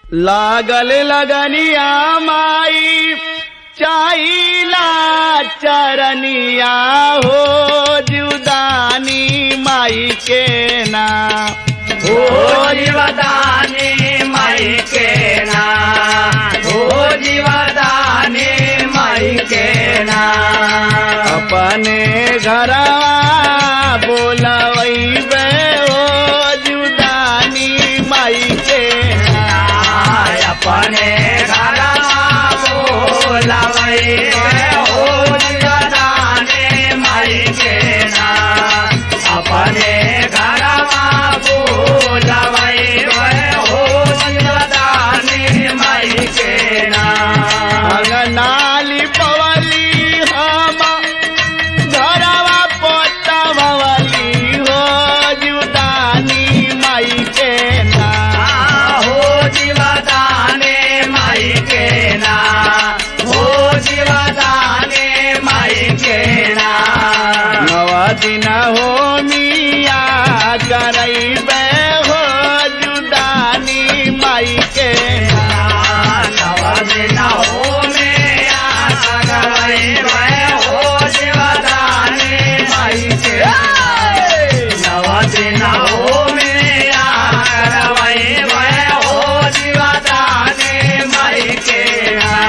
लागल लगनिया माई चाइला चरनिया हो जुदानी माई के ना हो जीवदानी माई के ना हो जीवदानी माई के ना अपने घरवा बोलवैबे हो जुदानी माई के ना अपने घर बोलवै हो जीवदानी माई के ना अपने घर बोलवै हो जीवदानी माई के ना अंगनाली पवली हम घरवा पोतवली हो जुदानी माई के ना हो जीवदाने माई के ना हो जीवदाने माई के ना नव दिन हो मिया करैबे हो जुदानी माई के ना नवदिन हो में आगवै भय हो जीवदाने माई के नवदिन हो में आगवै भय हो जीवदाने माई के ना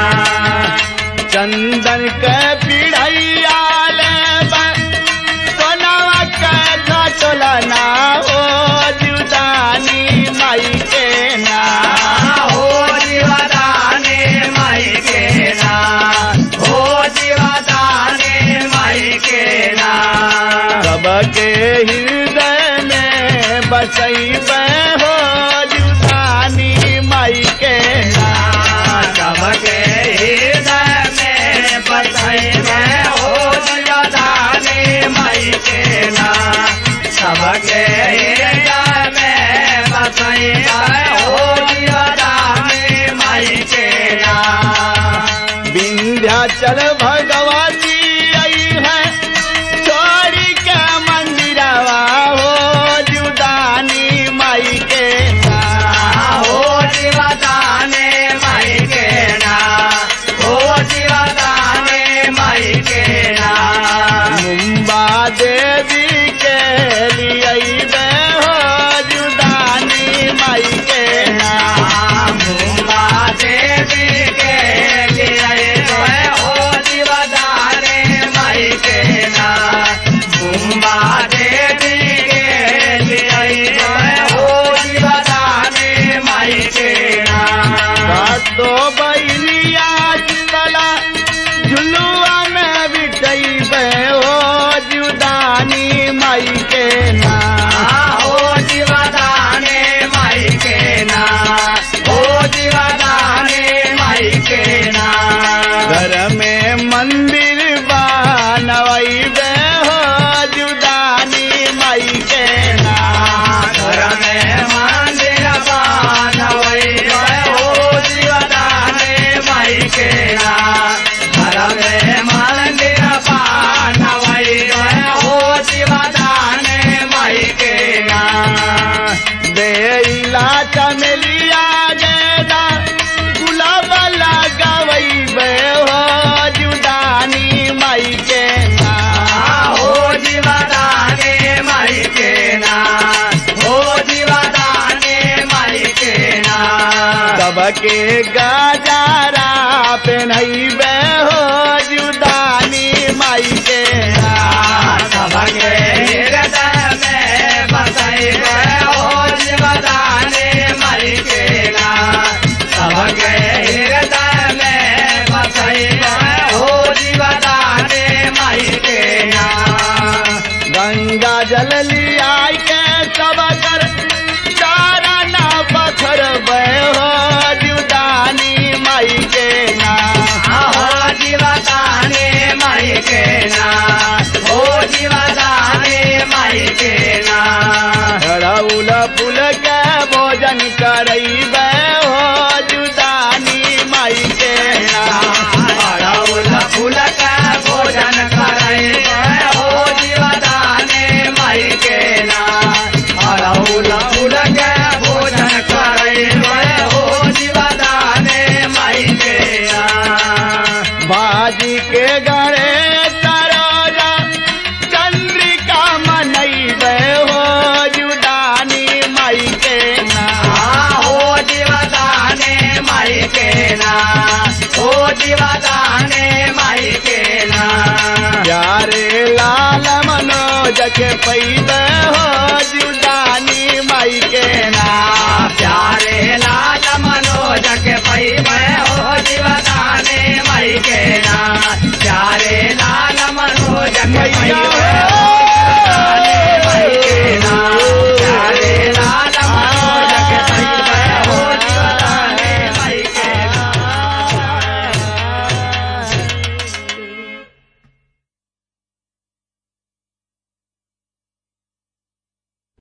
चंदन के पिढ़ैया लेबे सोनवा के घटोला ना हो जुदानी माई के ना हो जीवदाने माई के ना हो जीवदाने माई के ना सबके हृदय में बसैबे हो जुदानी माई के ना सबके हृदय में बसै में हो जीवदाने माई के ना सबके हृदय में बसै में हो जीवदाने माई के ना विंध्याचल भगवती आई है छोड़ी के मंदिरवा हो जुदानी माई के ना हो जीवदाने माई के ना हो जीवदाने माई के ना मुम्बा देवी के लिए हो जुदानी माई के ना मुम्बा देवी के लिए हो जीवदाने माई के ना मुम्बा देवी के लिए हो जीवदाने माई के ना तो बहनिया चितला झुलुआ में बिठैबे हो जुदानी माई के ना हो जीवदाने माई के ना हो जीवदाने माई के ना घर में मंदिर बनवैबे हो जुदानी माई के ना घर में मंदिर बनवै हो जीवदाने माई के ना घर में मंदिर बनवै हो जीवदाने माई के ना देला चमेलिया गेदा गुलाब लगवैबे हो जुदानी माई के ना हो जीवदाने माई के ना हो जीवदाने माई के ना सबके गजारा पेन्हैबे हो जुदानी माई के ना सबके हृदय में बसै हो जीवदाने माई के ना सबके हृदय में बसै हो जीवदाने माई के ना गंगा जल लिया के सब कर चारा ना पत्थर हो जुदानी जी के गणेश सरोजा चंद्रिका मनैबे हो जुदानी माई के ना हो जीवदाने माई के ना हो जीवदाने माई के ना प्यारे लाल मनोज के पैया